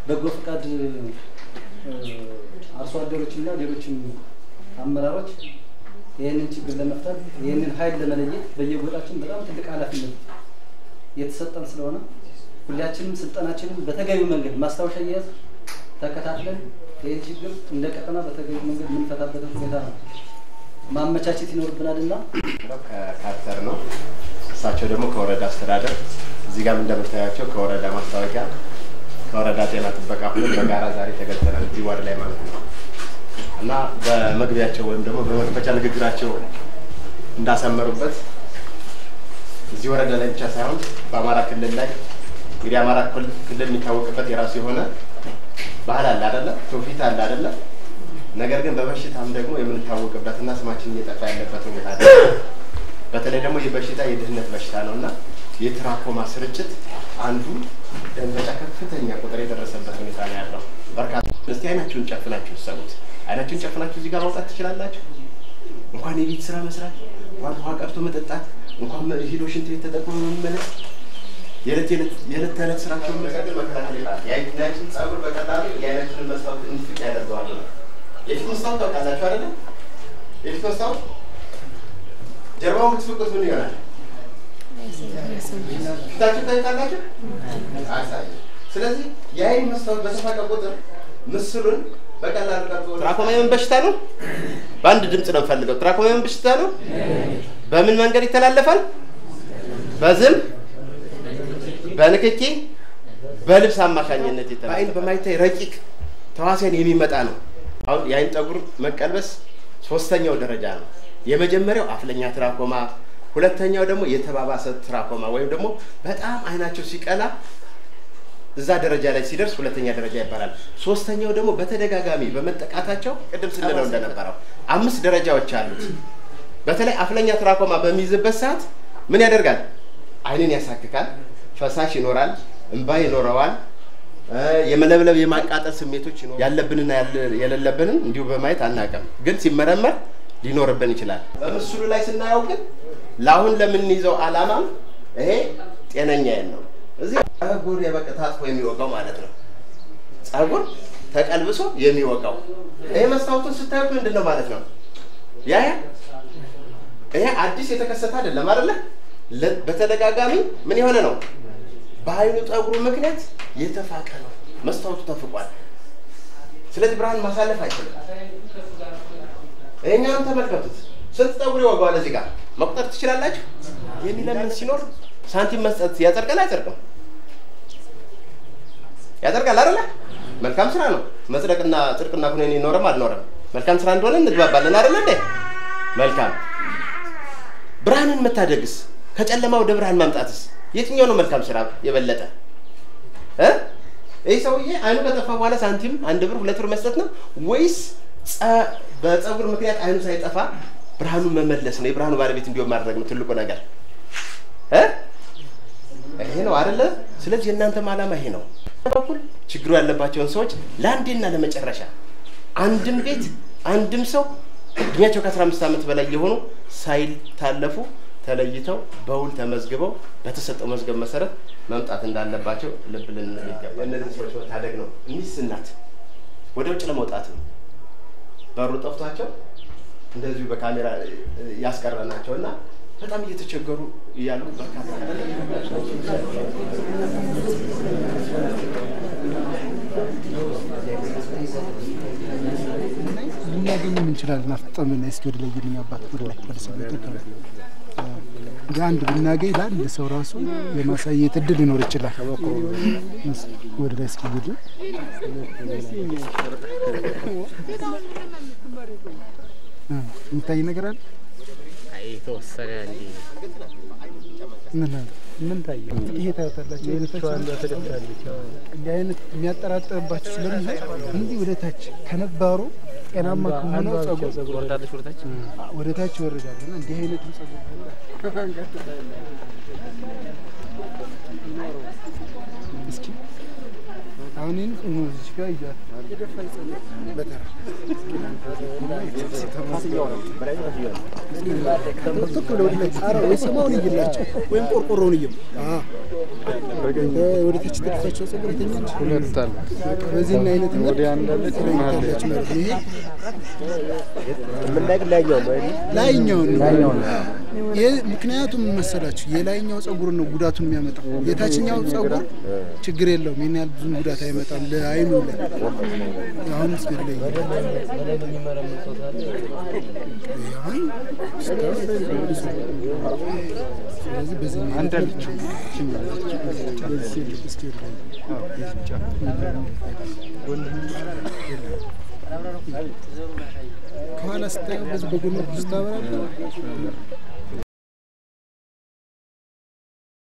በጎ ፈቃድ አርሶ አደሮችና ሌሎችም አመራሮች ይህንን ችግር ለመፍታት ይህንን ኃይል ለመለየት በየጎጣችን በጣም ትልቅ ኃላፊነት የተሰጠን ስለሆነ ሁላችንም ስልጠናችንን በተገቢው መንገድ ማስታወሻ እየያዝ ተከታትለን ይህን ችግር እንደ ቀጠና በተገቢው መንገድ የምንፈታበትን ሁኔታ ነው ማመቻቸት ይኖርብናል እና ከካርተር ነው። እሳቸው ደግሞ ከወረዳ አስተዳደር፣ እዚህ ጋርም እንደምታያቸው ከወረዳ ማስታወቂያ፣ ከወረዳ ጤና ጥበቃ ሁሉም በጋራ ዛሬ ተገኝተናል እዚህ ዋርድ ላይ ማለት ነው እና በመግቢያቸው ወይም ደግሞ በመክፈቻ ንግግራቸው እንዳሰመሩበት እዚህ ወረዳ ላይ ብቻ ሳይሆን በአማራ ክልል ላይ እንግዲህ አማራ ክልል የሚታወቅበት የራሱ የሆነ ባህል አለ አይደለ? ትውፊት አለ አይደለ? ነገር ግን በበሽታም ደግሞ የምንታወቅበትና ስማችን እየጠፋ ያለበት ሁኔታ አለ። በተለይ ደግሞ ይህ በሽታ የድህነት በሽታ ነው እና የትራኮማ ስርጭት አንዱ ደንበጫ ከፍተኛ ቁጥር የደረሰበት ሁኔታ ነው ያለው። በርካታ እስቲ አይናችሁን ጨፍናችሁ ሰሙት። አይናችሁን ጨፍናችሁ እዚህ ጋር ማውጣት ትችላላችሁ። እንኳን የቤት ስራ መስራት፣ እንኳን ውሃ ቀርቶ መጠጣት፣ እንኳን ሂዶ ሽንት ቤት ተጠቅሞ መመለስ የዕለት ተዕለት ስራቸውን መቀጠል መከላከል ይባላል። የአይናችን ጸጉር በቀላሉ የአይናችንን መስታወት እንዲፍቅ ያደርገዋል ነው። የፊት መስታወት ታውቃላችሁ አይደለ? የፊት መስታወት ጀርባውን ብትፍቁት ምን ይሆናል? ፊታችሁ ታዩታላችሁ? አሳይ። ስለዚህ የአይን መስታወት በተፋቀ ቁጥር ምስሉን በቀላሉ ቀርጾ ትራኮማ የምን በሽታ ነው? በአንድ ድምፅ ነው የምፈልገው። ትራኮማ የምን በሽታ ነው? በምን መንገድ ይተላለፋል? በዝም በንክኪ በልብስ አማካኝነት ይተላለፋል። በአይን በማይታይ ረቂቅ ተዋሲያን የሚመጣ ነው። አሁን የአይን ጠጉር መቀልበስ ሶስተኛው ደረጃ ነው። የመጀመሪያው አፍለኛ ትራኮማ፣ ሁለተኛው ደግሞ የተባባሰ ትራኮማ ወይም ደግሞ በጣም አይናቸው ሲቀላ እዛ ደረጃ ላይ ሲደርስ ሁለተኛ ደረጃ ይባላል። ሶስተኛው ደግሞ በተደጋጋሚ በመጠቃታቸው ቅድም ስንለው እንደነበረው አምስት ደረጃዎች አሉት። በተለይ አፍለኛ ትራኮማ በሚይዝበት ሰዓት ምን ያደርጋል? አይንን ያሳክካል፣ ፈሳሽ ይኖራል፣ እንባ ይኖረዋል፣ የመለብለብ የማቃጠል ስሜቶች ይኖራል። ያለብንና የሌለብንን እንዲሁ በማየት አናውቅም፣ ግን ሲመረመር ሊኖርብን ይችላል። በምስሉ ላይ ስናየው ግን ለአሁን ለምንይዘው ዓላማም ይሄ ጤነኛዬን ነው። እዚህ ጸጉር የበቀ ታጥፎ የሚወጋው ማለት ነው። ጸጉር ተቀልብሶ የሚወጋው ይሄ መስታወቱን ስታዩት ምንድን ነው ማለት ነው? ያ ይሄ አዲስ የተከሰተ አይደለም አይደለ? በተደጋጋሚ ምን የሆነ ነው? በአይኑ ጠጉሩ ምክንያት የተፋቀ ነው። መስታወቱ ተፍቋል። ስለዚህ ብርሃን ማሳለፍ አይችልም። ይሄኛውን ተመልከቱት። ስንት ጠጉር ይወጋዋል? እዚህ ጋር መቁጠር ትችላላችሁ። የሚለምን ሲኖር ሳንቲም መስጠት ያጸድቃል አይጸድቅም? ያጸድቃል አይደለ? መልካም ስራ ነው። መጽደቅና ጽድቅና ኩነኔ ይኖርም አልኖርም መልካም ስራ እንደሆነ እንግባባለን አይደለ እንዴ? መልካም ብርሃንን መታደግስ ከጨለማ ወደ ብርሃን ማምጣትስ የትኛው ነው መልካም ስራ የበለጠ እ ይህ ሰውዬ አይኑ ከጠፋ በኋላ ሳንቲም አንድ ብር ሁለት ብር መስጠት ነው ወይስ በፀጉር ምክንያት አይኑ ሳይጠፋ ብርሃኑን መመለስ ነው? የብርሃኑ ባለቤት እንዲሆን ማድረግ ነው ትልቁ ነገር እ ይሄ ነው አይደለ? ስለዚህ የእናንተም ዓላማ ይሄ ነው። በኩል ችግሩ ያለባቸውን ሰዎች ለአንዴና ለመጨረሻ አንድም ቤት አንድም ሰው እድሜያቸው ከአስራ አምስት ዓመት በላይ የሆኑ ሳይታለፉ ተለይተው በውል ተመዝግበው በተሰጠው መዝገብ መሰረት መምጣት እንዳለባቸው ልብ ልንል ይገባል። እነዚህ ሰዎች መታደግ ነው። ሚስት እናት ወደ ውጭ ለመውጣት ነው በሩ ጠፍቷቸው እንደዚሁ በካሜራ ያስቀረናቸው እና በጣም እየተቸገሩ እያሉ በርካታ ልናገኝም እንችላለን። አፍጠምን እስኪ ወደ ላይ ይልኝ አባት ወደ ላይ ወደ ሰው እንግዲህ አንድ ብናገኝ ለአንድ ሰው ራሱ የማሳየት እድል ሊኖር ይችላል። ወደ ላይ እስኪ ይል የሚታይ ነገር አለ። የተወሰነ እንዲ ምን አለ? ምን ታየ? ይሄ ታያታላችሁ። እንዲህ አይነት የሚያጠራጥርባችሁ ስለሚሆን እንዲህ ወደ ታች ከነባሩ ጤናማ ከሆነው ጸጉር ወርዳለች ወደታች ወደ ታች ይወርዳል እና እንዲህ አይነቱ ጸጉር እስኪ አሁን ይህን እዚህ ጋር እያት በተራ ትክ ብለው ወደ ላይ ጣራ ወይ ሰማውን እይላቸው ወይም ቆርቆሮውን እይም ወደ ታች የተደፋቸው ጸጉር የተኛች ሁለት አለ። በዚህን አይነት መልክ ወዲያ እንዳለች መሀል ላይ ትለይታለች ማለት ነው። ይሄ የምናግ ላይኛው ነው አይደል? ላይኛውን ነው። ይህ ምክንያቱም ምን መሰላችሁ የላይኛው ጸጉር ነው ጉዳቱን የሚያመጣው። የታችኛው ጸጉር ችግር የለውም፣ ይህን ያህል ብዙም ጉዳት አይመጣም ለአይኑ ላይ አሁን እስኪ ላይ አሁን ስለዚህ በዚህ አንድ አለች። በዚህ እስኪ ላይ ከኋላ ስታየው በዚህ በጎን ስታበራ